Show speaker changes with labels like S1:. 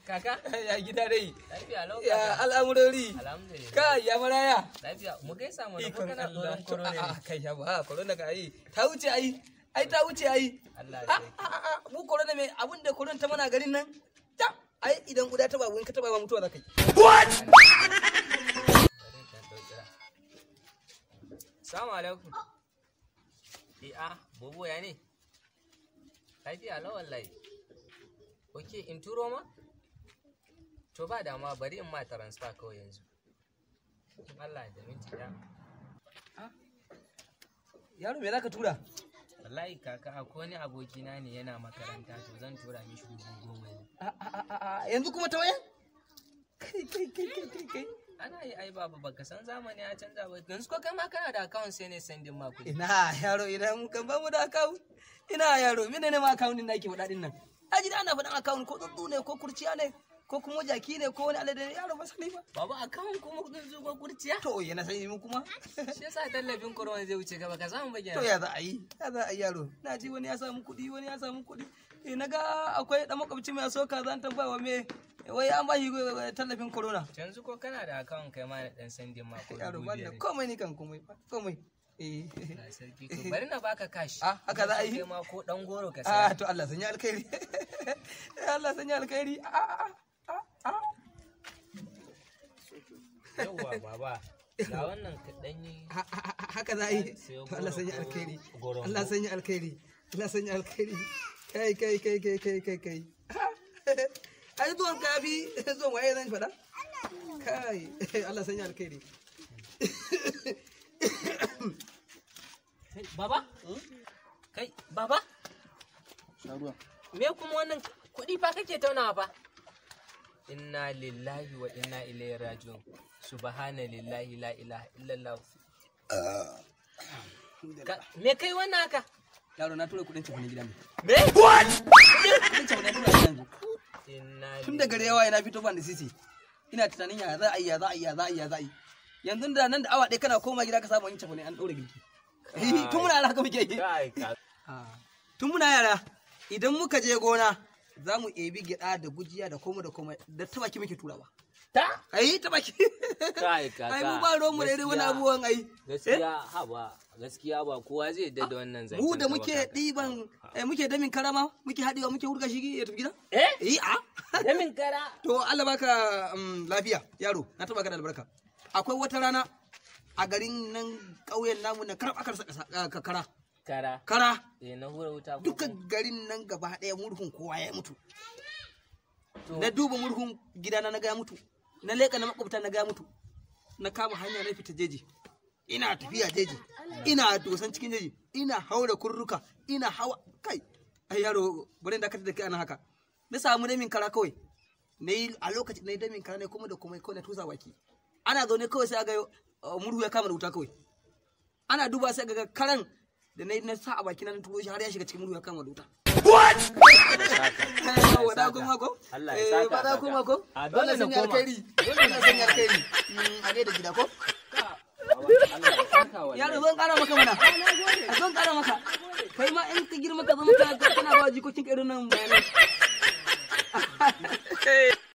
S1: Kaka?
S2: ya gida dai
S1: Lafiya lau
S2: ya
S1: kaka.
S2: al'amurori
S1: Alhamdulillah.
S2: kai ya maraya
S1: Lafiya. Mu gaisa mana ko
S2: ikon
S1: kana
S2: Allah
S1: tsoron korona
S2: a
S1: ne?
S2: kai ya ba corona ka yi ta wuce ai ai ta wuce ai
S1: Allah
S2: a
S1: ya
S2: a a mu corona me abin da corona ta mana garin nan ta ai idan guda ta babu in ka taba ba mutuwa za ka yi
S1: Bari in ɗan ɗau kira. Salamu alaikum. Eh a bobo ya ne? Lafiya lau wallahi. Ok in turo ma? To ba dama bari in ma transfer kawai yanzu. In Allah da minti ɗaya.
S2: yaro me za ka tura
S1: Wallahi kaka akwai wani abokina ne yana makaranta to zan tura mishi dubu goma ne.
S2: A, a, a, a, a, yanzu kuma ta waya kai kai kai kai kai kai
S1: Ana yi ai babu baka san zamani ya canza ba. Yanzu ko kai ma kana da account sai ne sendin ma kuɗi.
S2: ina yaro idan kan ba mu da account ina yaro mene ne ma account din da ake faɗa din nan aji da ana faɗan account ko tsuntsu ne ko kurciya ne ko kuma jaki ne ko wani alade ne yaro ba sani ba
S1: Babu account kuma kudin zuwa kurciya.
S2: to yana sani mu kuma
S1: Shi yasa tallafin corona zai wuce gaba ka samu ba
S2: to ya za a yi ya za a yi yaro na ji wani ya samu kuɗi wani ya samu kuɗi eh na ga akwai ɗan makwabci mai so ka zan tambaya wa me wai an ba shi eh, tallafin corona
S1: Yanzu ko kana da account kai ma na dan sendin ma ko
S2: yaro
S1: dubu
S2: ban da
S1: biyar.
S2: komai ni kan komai komai eh
S1: Na sarki to bari na baka cash.
S2: Ah, haka za a yi?
S1: Kai ma ko dan goro ka
S2: ah
S1: saya.
S2: to Allah sanya alkhairi Allah sanya alkhairi ah ah ah ah
S1: Yawwa baba. Ga wannan ka dan yi
S2: Ha- ha- ha- haka za a yi
S1: Sayo
S2: To Allah
S1: goro
S2: sanya
S1: ko
S2: alkhairi
S1: goron
S2: Allah
S1: ko?
S2: sanya alkhairi Allah sanya alkhairi kai kai kai kai kai kai kai ai zuwan ka bi zuwan waye zan faɗa kai Allah sanya alkhairi
S1: Kai, Baba? Kai, baba? Me kuma wannan kuɗi fa kake taunawa fa? Inna lillahi wa inna ilaihi raji'un. Subhana lillahi la ilaha illallah. Ka- Me kai wannan haka?
S2: yaro na tura kudin cefanen gidan
S1: Me?
S2: kudin cefanen tura yanzu
S1: Inna
S2: tun da gare yawa yana fito ban da sisi ina tunanin ya za a yi ya za a yi ya za a yi ya za a yi yanzu da nan da awa ɗaya kana koma gida ka samu yin cefane an ɗaure girki tun muna yara haka muke yi
S1: Kai, ka-
S2: tun muna yara idan muka je gona za mu ebi gyaɗa da gujiya da komai da komai da ta baki muke turawa
S1: Ta?
S2: ai ta baki
S3: Kai kaka.
S2: ai mu ba ruwan mu da irin wani
S3: gaskiya-
S2: abubuwan ai
S3: Gaskiya ha ba gaskiya ba kowa zai yadda da wannan zancen.
S2: mu da
S3: ka ba
S2: muke
S3: kaka.
S2: ɗiban eh, muke damin karama muke haɗewa muke hurga shi ya tafi gida
S1: Eh?
S2: eh a
S1: Da min kara.
S2: To Allah baka um, lafiya yaro na taba ka da albarka. Akwai wata rana a garin nan ƙauyen namu na karab aka rasa ƙasa- ka- kara.
S1: Kara.
S2: Kara
S1: Eh, na hura wuta ko
S2: duka
S1: kuma-
S2: garin nan gaba ɗaya murhun kowa ya mutu.
S1: To-
S2: Na duba murhun gidana na ga ya mutu. Na leƙa na makwabta na ga ya mutu. Na kama hanya na fita jeji. Ina tafiya jeji. Ina dosan cikin jeji. Ina haura kurruka. Ina hawa kai. Ai yaro bari da ka da kai ana haka. Na samu damin kara kawai. na yi a lokacin na yi damin kara ne kuma da kuma kawai na tusa baki ana zaune kawai sai ga uh, murhu ya kama da wuta kawai ana duba sai ga karan da na yi na sa a baki na turo shi har ya shiga cikin murhu ya kama da wuta wada kuma ko
S3: Allah ya
S2: eh
S3: saka
S2: wada
S3: kaka.
S2: kuma ko
S3: A dole
S2: Wannan
S3: na
S2: sun yi
S3: koma.
S2: alkhairi wannan sun yi alkhairi Mm, a gaida gida ko
S3: Allah ya saka wallahi.
S2: yaro zan kara maka mana a zan kara maka kai ma in ka girma ka zama ka kana ba jikokin ka irin nan bayanai